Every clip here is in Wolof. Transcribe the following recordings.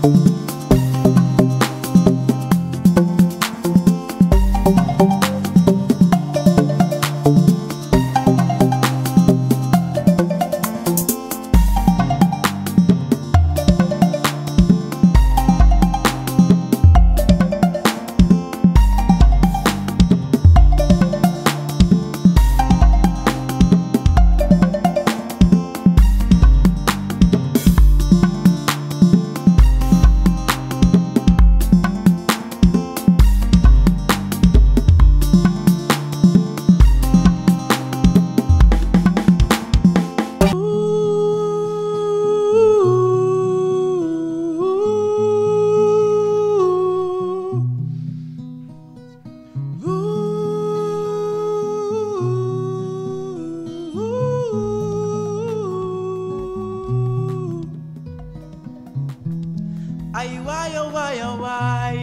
ay waay oh waay oh waay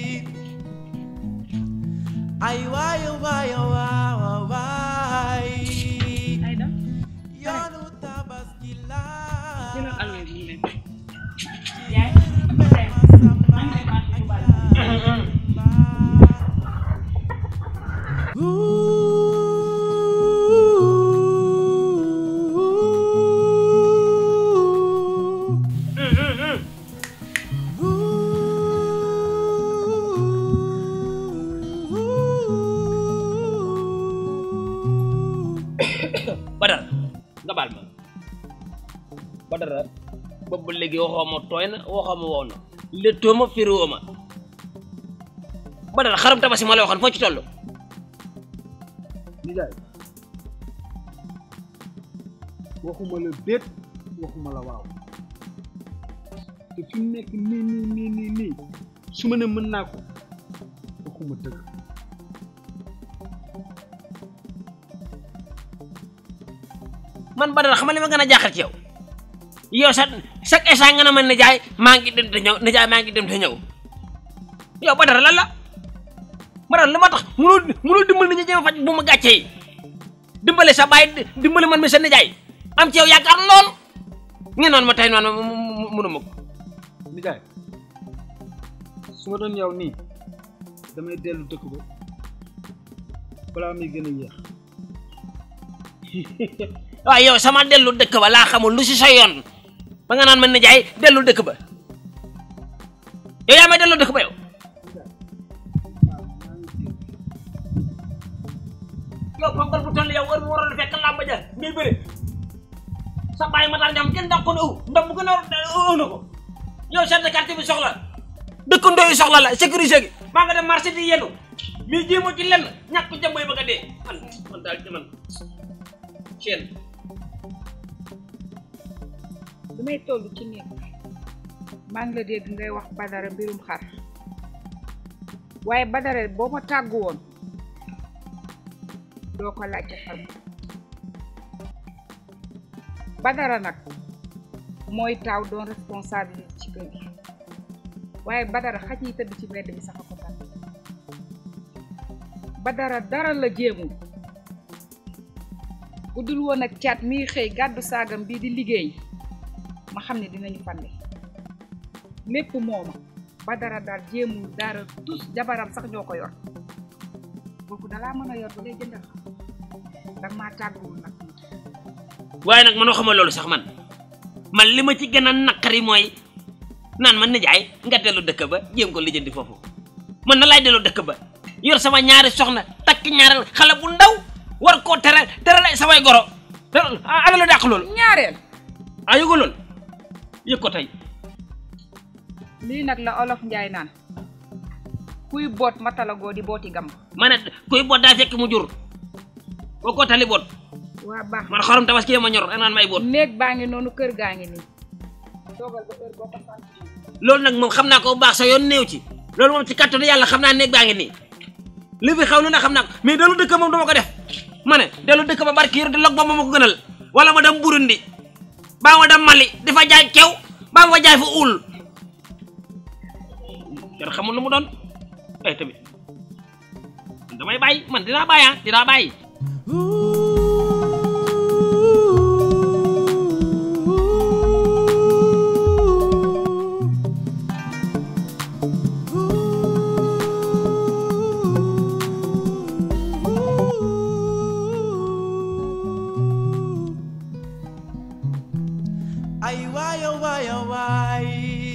ay waay oh waay oh waay oh waay Aïda yoonu tabaski la jëlal alwe bi ñu leen yaay Samba man de maa ngi bari Badara nga baal ma Badara boobu ba léegi waxoo ma tooy na waxoo ma wow na léttoo ma firiwoo ma Badara xaram tabaski ma la waxoon foo ci toll nijaay waxuma la déet waxuma la waaw te fi mu nekk nii nii nii nii nii su ma ne mën naa ko waxuma dëgg man Badara xam nga li ma gën a jaaxal ci yow yow sa chaque instant nga ne man nijaay maa ngi dem te ñëw nijaay maa ngi dem te ñëw yow Badara lan la Badara li ma tax munoo munoo dimbali nit ñi jéem a faj bu ma gàccee yi dimbale sa baay dimbale man mi sa nijaay am ci yow yaakaar lool ngeen noonu ma tey noonu ma munu ma ko nijaay su ma doon yow nii damay dellu dëkk ba balaa muy gën a yéex waaw yow sama dellu dëkk ba laa xamul lu si sa yoon ba nga naan man nijaay dellu dëkk ba yow yaa may dellu dëkk ba yow yow ponkal bu toll yow war mu waroon fekk làmb ja ngay bëri sa bàyyi ma taal ñam kenn dàq ko ne ëw ndax bu gën a ëw na ko yow chef de quartier bi soxla dëkkandoo yi soxla la sécurité gi maa nga dem marché di yenu mii jéemoo ci lenn ñàkk jëm bay bëgg a dee man man daal man seen bi may toll ci néeg maa ngi la dégg ngay wax Badara mbirum xar waaye Badara boo ma tàggu woon doo ko laajte xar ma Badara nag mooy taaw doon responsabilité ci kër gi waaye Badara xaj yi tëdd ci mbedd bi sax a ko tànn Badara dara la jéemul bu dul woon ak caat miy xëy gàddu saagam bii di liggéey ma xam ne dinañu fande lépp mooma Badara daal jéemul dara tus jabaram sax ñoo ko yor kooku dalaa mën a yor ba ngay jëndal danga maa tàgguwul nag waaye nag man waxuma loolu sax man man li ma ci gën a naqari mooy naan man nijaay nga dellu dëkk ba jéem ko lijjanti foofu man na laay dellu dëkk ba yor sama ñaari soxna takk ñaareel xale bu ndaw war koo tere tere la samay goro te ana la dàq loolu ñaareel ah yëgu loolu yëg ko tey lii nag la olof njaay naan kuy boot matalagoo di booti gam ma ne kuy boot daa fekk mu jur boo ko tali boot waa baax man xorom tabaski ma ñor naan may boot néeg baa ngi noonu kër gaa ngi nii toogal ba heure boo ko sant loolu nag moom xam naa ko bu baax sa yoon néew ci loolu moom ci kattanu yàlla xam naa néeg baa ngi nii li fi xaw lu ne xam naa ko mais dellu dëkk moom dama ko def ma ne dellu dëkk ba barki yor di log ba ma ko gënal wala ma dem Burundi baa ma dem Mali di fa jaay kew baa ma fa jaay fa uul yor xamul lu mu doon ay tamit damay bàyyi man dinaa bàyyi ah dinaa bàyyi ay waay oh waay oh waay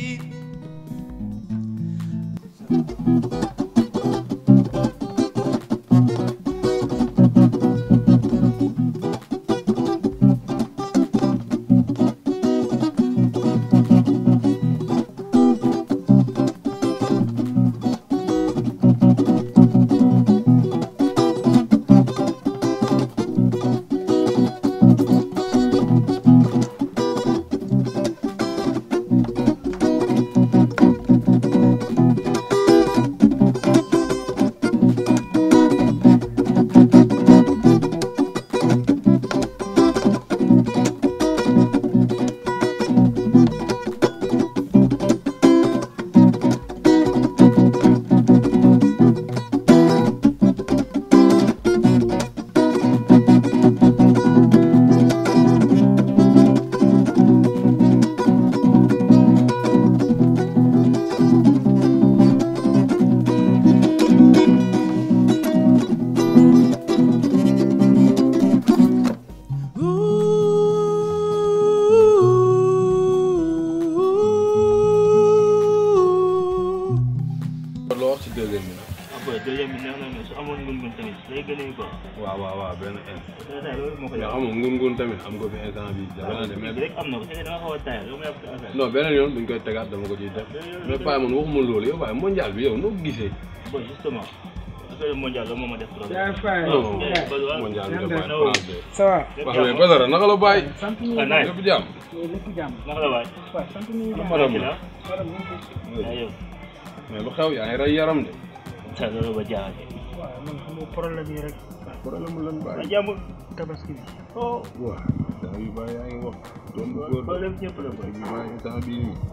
loo wax ci deuxième bi nag. après deuxième bi neex na mais su amoon ngun-ngun tamit day gën a quoi. waaw waaw waaw benn in. tey loolu moo ko mais yàq. xam nga ngun-ngun tamit am nga fi instant bi dafa naa de bi mais rek am na ko c'est que da nga xaw a taayal yow ma yàq affaire non beneen yoon buñ koy tegaat dama ko ciy def mais Paa man waxuma loolu yow waaye mondial bi yow noo ko gisee. bon justement affaire mondial la moo ma def problème. yaa fay non Eh, Badou, mondial bi Yan dafa de- France de. ça va lépp wax jàmm. mais Badara naka la bàyyi. sant ñu ah nice. lépp jàmm. lépp jàmm naka la waay. waaw sant ñu Ah, jàmm madame la. madame ñu ngi fi. ah yow. mais lu xew yaa ngi rey yaram de. sa loolu ba jaaxal. waaw man xam nga problème yi rek problème lan ah bàyyi. jàmm. tabaski bi oh. waaw saa yu bàyyi yaa ngi wax. doon bu góor de. problème ñëpp la boy. bi maa ngi temps bii nii.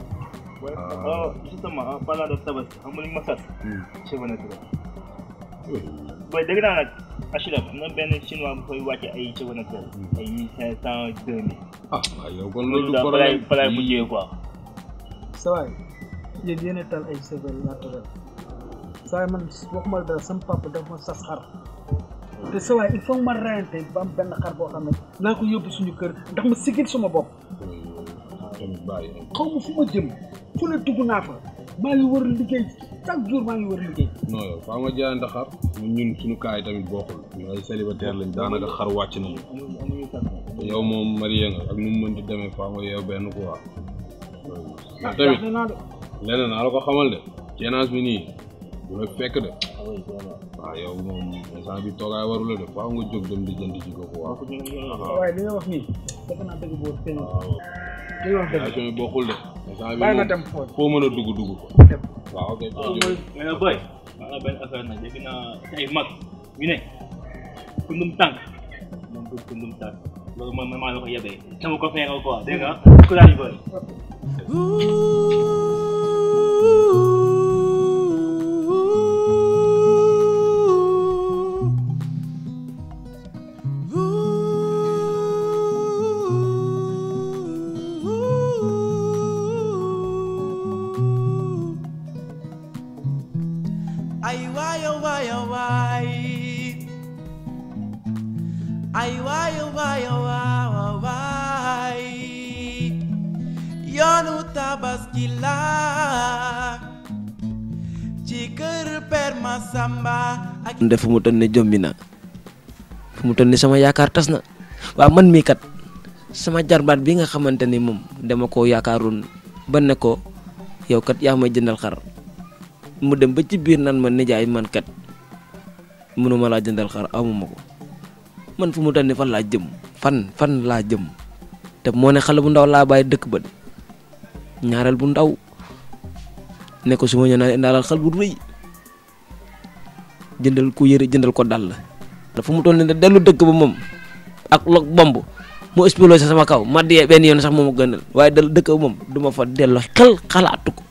oh justement en parlant de tabaski xam nga li ma sat. Hmm. cheveux naturel. Oui. boy dégg naa nag HLM am na benn chinois bu koy wàcce ay cheveux naturel. ay mille cinq cent deux mille. ah waaw yow kon loolu loolu daal balay problème. balay mujjee quoi. ça va yéen yéen a tal ay cheveux naturel saa man waxuma la dara sama papa dafa ma sas xar te sa waay il faut ma reyante ba am benn xar boo xam ne naa ko yóbbu suñu kër ndax ma sigil suma bopp tamit bàyyi. xaw ma fu ma jëm fu ne dugg naa fa maa ngi war liggéey chaque jour maa ngi war liggéey non yow faa nga jaayante xar ñun ñun suñu kaay tamit bokkul ñu ay célibataire lañ daanaka xar wàcc nañu amuñu amuñu sax. te yow moom marié nga ak nu mu mën di demee faa nga yeew benn quoi mais ah tamit jaaxle naa de leneen naa la ko xamal de ceenaas bi nii du la fekk de ah oui vraiment. waaw yow moom instant bi toogaay waru la de faa nga jóg dem di jënd ci ko quoi kooku ñu ngi yoon sa waay li nga wax nii defe naa dëgg boo tey waaw li nga wax dëgg relation yi bokkul de instant bi bàyyi ma moom dem foofu foo mën a dugg dugg ko dem waaw ok mais nag boy maa la benn affaire nag dégg naa ay mag ñu ne kundum tànk moom du kundum tànk loolu mooy maa la ko yebee sama ko feeral quoi dégg nga courage boy ay waay oh waay oh waay ay waay oh waay oh waay oh waay yoonu tabaski la ci kër Père Masamba ak nde fu mu toll ni jombi na fu mu toll ni sama yaakaar tas na waaw man mii kat sama jarbaat bi nga xamante ni moom dama koo yaakaaroon ba ne ko yow kat yaa may jëndal xar mu dem ba ci biir nan ma nijaay man kat mënuma laa jëndal xar amuma ko man fu mu toll ni fan laa jëm fan fan laa jëm te moo ne xale bu ndaw laa bàyyi dëkk ba de ñaareel bu ndaw ne ko su ma ñëw naa indaalal xal bu rëy jëndal ko yëre jëndal ko dàll dafa mu toll ni dellu dëkk ba moom ak log bomb mu explosé sama kaw ma dee benn yoon sax moom a gënal waaye dellu dëkk ba moom du ma fa delloo xel xalaatu ko